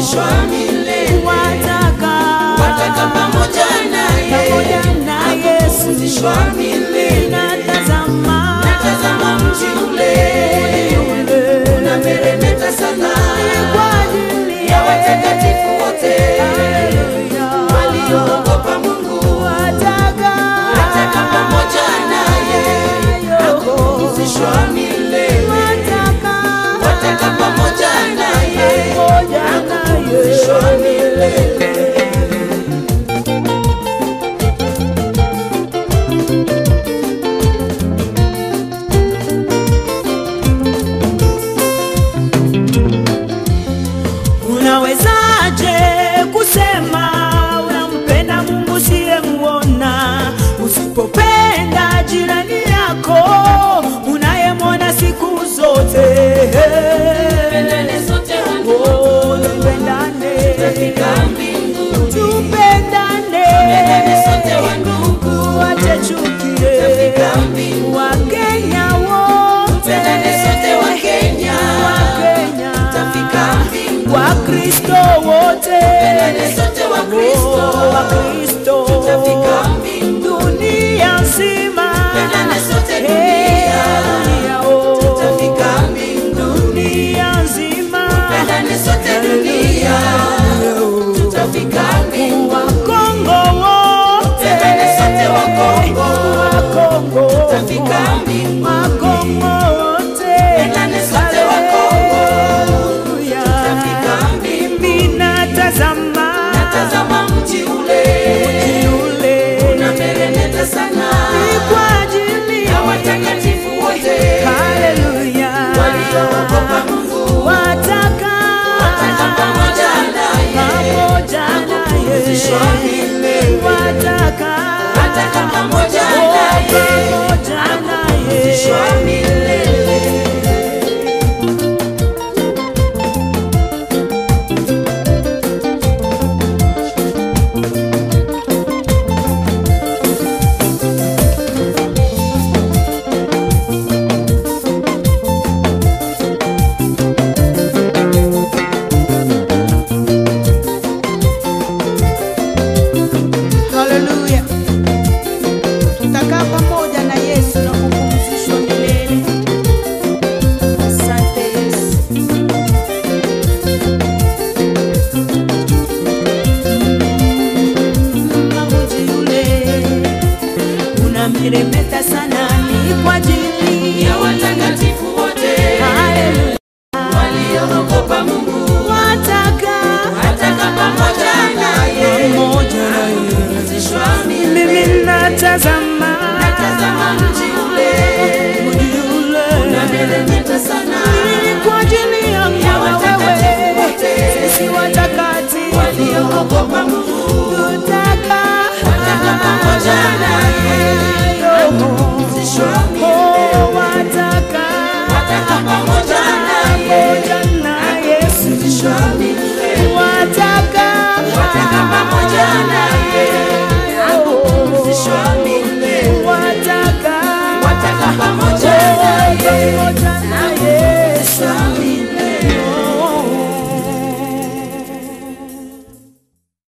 kupumzishwa milele wataka wataka pamoja naye pamoja na Yesu kupumzishwa milele natazama natazama mji ule unameremeta sana kwa ajili ya watakatifu wote walioogopa Mungu wataka wataka pamoja naye kupumzishwa milele wataka wataka pamoja naye pamoja na kupumzishwa milele Unawezaje kusema unampenda Mungu siyemuona, usipopenda jirani yako unayemwona siku zote? Pendane sote wangu Oh, tupendane, tufika mbinguni tupendane, Pendane sote wandugu wache chuki, tufika mbinguni Wakenya wote, Pendane sote Wakenya Wakenya, tufika mbinguni Wakristo